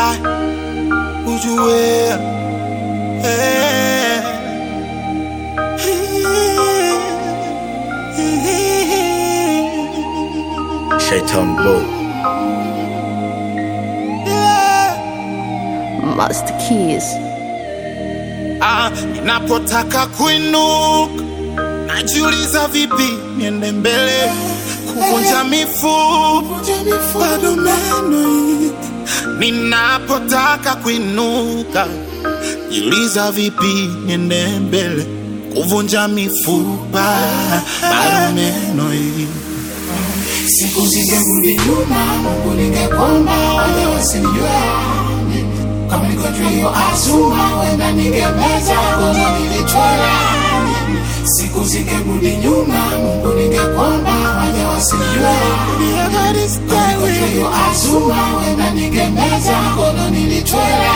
Ai, ujue eh. Shaitan Boy. Master Keys. Ah, ninapotaka kuinuka najiuliza vipi niende mbele kuvunja mifupa bado meno hii. ninapotaka kuinuka jiuliza vipi niende mbele kuvunja mifupa bado meno hii. siku zingerudi nyuma, Mungu ningekomba wale wasinijue kama nigonjwa hiyo azuma, wenda ningemeza gono nilitwala. Siku zingerudi nyuma, Mungu ningekomba wale wasinijue kama nigonjwa hiyo azuma, wenda ningemeza gono nilitwala.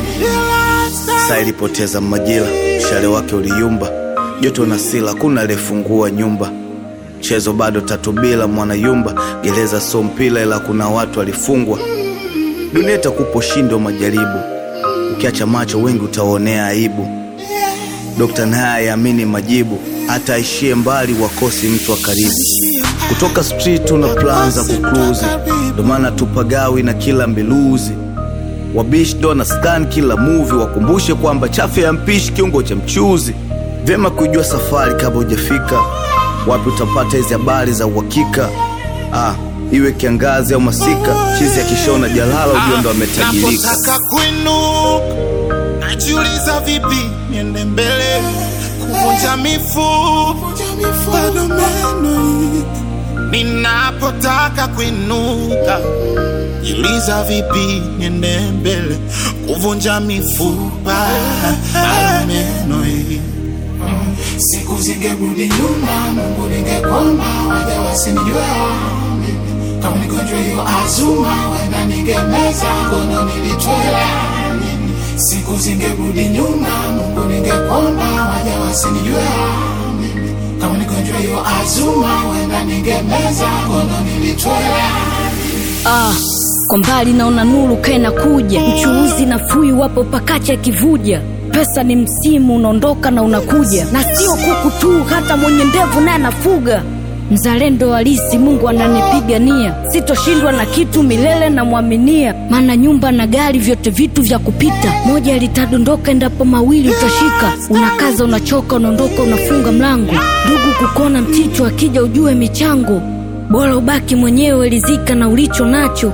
Saa ilipoteza majira, mshale wake uliyumba, joto na sila, kuna aliyefungua nyumba. Mchezo bado tatu bila mwanayumba, gereza so mpila, ila kuna watu walifungwa. Dunia itakupa ushindi wa majaribu, ukiacha macho wengi utaonea aibu. Dokta naye aamini majibu, hata aishie mbali wakosi mtu wa karibu. Kutoka street tuna plan za kukruzi, ndo maana tupagawi na kila mbiluzi wabishi ndo na scan kila movie, wakumbushe kwamba chafu ya mpishi kiungo cha mchuzi. Vyema kujua safari kabla hujafika wapi, utapata hizi habari za uhakika. Ah, iwe kiangazi au masika, chizi akishona jalala ujua ndo ametajirika. Napotaka kuinuka najiuliza vipi niende mbele kuvunja mifupa bado meno hii. ninapotaka kuinuka jiuliza vipi niende mbele kuvunja mifupa bado meno hii. siku zingerudi nyuma, Mungu ningekomba waje wasinijue kama nigonjwa hiyo azuma, wenda ningemeza gono nilitwela. Siku zingerudi nyuma, Mungu ningekomba waje wasinijue kama nigonjwa hiyo azuma, wenda ningemeza gono nilitwela. Ah, kwa mbali naona nuru kaena kuja, mchuuzi na fui wapo pakacha kivuja. Pesa ni msimu unaondoka na unakuja, na sio kuku tu, hata mwenye ndevu naye anafuga. Mzalendo halisi, Mungu ananipigania, sitoshindwa na kitu milele, namwaminia. Maana nyumba na gari vyote vitu vya kupita, moja litadondoka endapo mawili utashika. Unakaza, unachoka, unaondoka, unafunga mlango. Ndugu kukona mchicho, akija ujue michango bora ubaki mwenyewe rizika na ulicho nacho.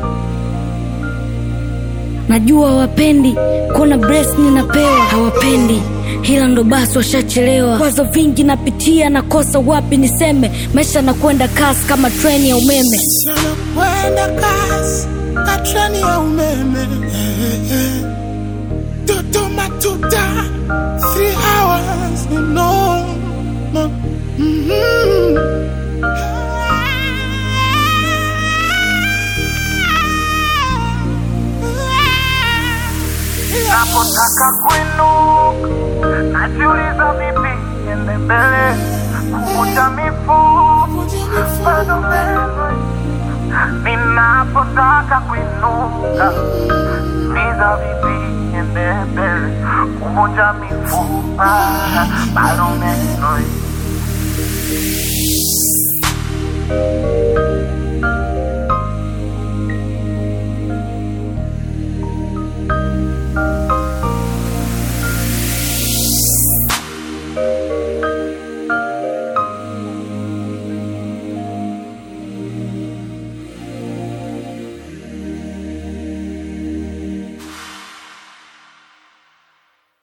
Najua wapendi kuona breast ninapewa, hawapendi hila ndo basi washachelewa. Kwazo vingi napitia, nakosa wapi niseme. Maisha nakwenda kasi kama treni ya umeme. Kwenda kasi ka treni ya umeme Dodoma tuta three hours no, no. Mhm. Napotaka kuinuka najiuliza vipi niende mbele kuvunja mifupa bado mbele ninapotaka kuinuka niza vipi niende mbele kuvunja mifupa bado meno